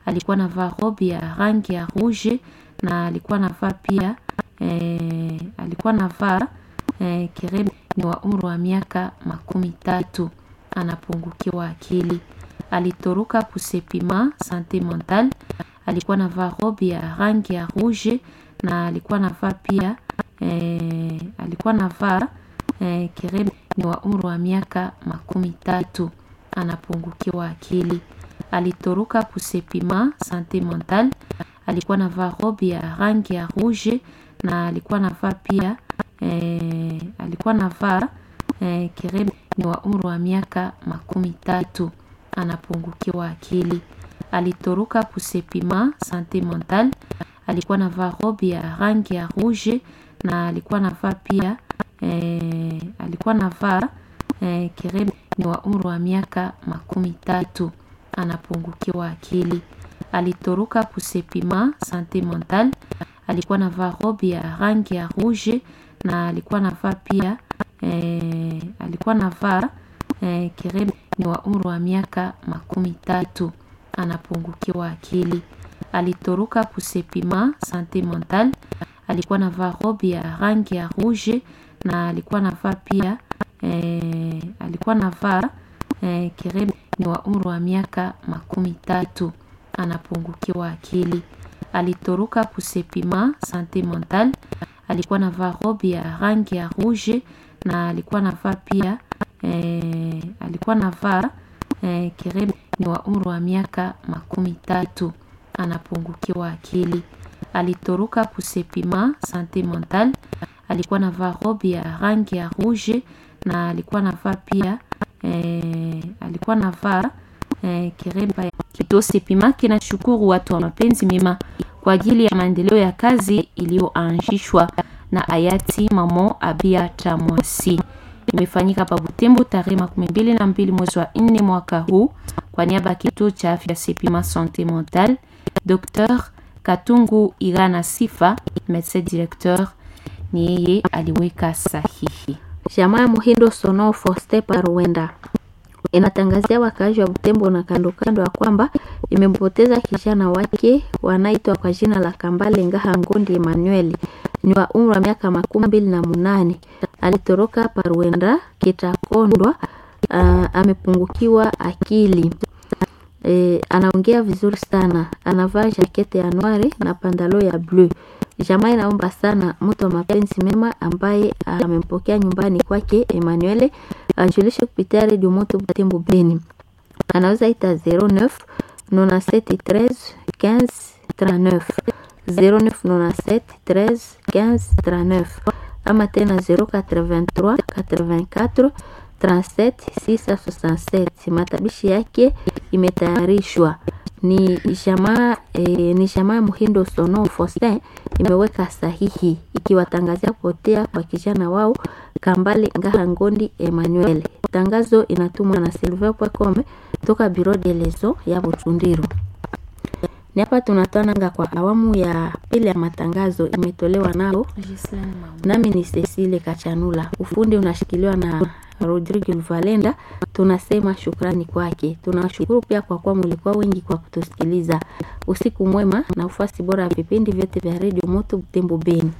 alikuwa anavaa robe ya rangi ya rouge na alikuwa anavaa pia eh, alikuwa anavaa eh, kirebe ni wa umri wa miaka makumi tatu anapungukiwa akili alitoroka kusepima sante mental alikuwa anavaa robe ya rangi ya rouge na alikuwa anavaa pia eh, alikuwa anavaa eh, kirebe ni wa umri wa miaka makumi tatu anapungukiwa akili alitoroka kusepima sante mental alikuwa anavaa robe ya rangi ya rouge na alikuwa anavaa pia eh, alikuwa anavaa eh, kirebe ni wa umri wa miaka makumi tatu anapungukiwa akili alitoroka kusepima sante mental alikuwa anavaa robe ya rangi ya rouge na alikuwa anavaa pia eh, alikuwa anavaa eh, kirebe ni wa umri wa miaka makumi tatu anapungukiwa akili alitoroka kusepima sante mental alikuwa anavaa robe ya rangi ya rouge na alikuwa anavaa pia eh, alikuwa anavaa eh, kirebe ni wa umri wa miaka makumi tatu anapungukiwa akili alitoroka kusepima sante mental alikuwa anavaa robe ya rangi ya rouge na alikuwa anavaa pia eh, alikuwa anavaa eh, kirebe ni wa umri wa miaka makumi tatu anapungukiwa akili alitoroka kusepima sante mental alikuwa anavaa robe ya rangi ya rouge na alikuwa anavaa pia eh, alikuwa anavaa eh, kirebe ni wa umri wa miaka makumi tatu anapungukiwa akili alitoroka kusepima sante mental alikuwa anavaa robe ya rangi ya rouge na alikuwa anavaa pia eh, alikuwa anavaa eh, kiremba kituo sepima kinashukuru watu wa mapenzi mema kwa ajili ya maendeleo ya kazi iliyoanzishwa na hayati mamo abia tamwasi imefanyika pa Butembo tarehe makumi mbili na mbili mwezi wa nne mwaka huu kwa niaba ya kituo cha afya sepima sante mental Dr Katungu Irana Sifa medecin directeur ni yeye aliweka sahihi. Jamaa Muhindo Sono Foste Paruenda inatangazia wakaaji wa Butembo na kando kando ya kwamba imempoteza kijana wake wanaitwa kwa jina la Kambale Ngaha Ngondi Emmanuel ni wa umri wa miaka makumi mbili na munane alitoroka Paruenda Kitakondwa. Uh, amepungukiwa akili e, anaongea vizuri sana, anavaa jakete ya noire na pandalo ya bleu. Jamaa inaomba sana mtu wa mapenzi mema ambaye amempokea nyumbani kwake Emmanuel ajulishe kupitia redio Moto Butembo Beni. Anaweza ita 09 97 13 15 39 09 97 13 15 39 ama tena 083 84 37 667. Matabishi yake imetayarishwa ni jamaa e, ni jamaa Muhindo Sono Faustin imeweka sahihi ikiwatangazia kupotea kwa kijana wao Kambale Ngaha Ngondi Emmanuel. Tangazo inatumwa na Silver Pwekome toka Bureau de Lezo ya Butundiru. Ni hapa tunatwananga kwa awamu ya pili ya matangazo imetolewa nao nami ni Cecile Kachanula. Ufundi unashikiliwa na Rodrigo Valenda. Tunasema shukrani kwake. Tunawashukuru pia kwa kuwa mlikuwa wengi kwa kutusikiliza. Usiku mwema na ufasi bora ya vipindi vyote vya redio Moto Butembo Beni.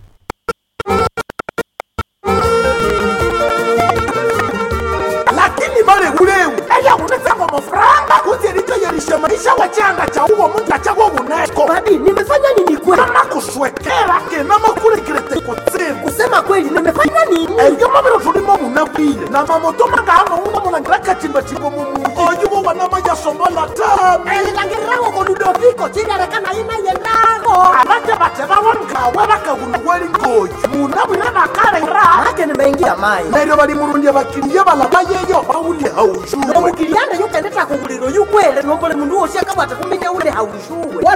lakini male uleu eya unetsanga mafuranga kuti elitoyelishe maisha wachanga cha uwo muntu achawo uneko Babi, nimefanya nini kweli? kama kuswekera kena makulekilete kutsimu Kusema kweli, nimefanya nini? eyo mabiro tulimo munabwile na mamoto magano una mulangira kachimbachimbo mumuyi oyuwo wanama yasombola tami Elangirawo ko Ludoviko chilerekana ina yendago. abate bate bawonkawe bakawuluweli ngoyi munabwile bakalera Ake nimeingia mai. neryo bali mulundye bakiliye balaba yeyo bawulye haujuwe Nomukilianda yukendeta ku buliro yukwele nombole mundu wose akabwata kuminya ule haushuwe.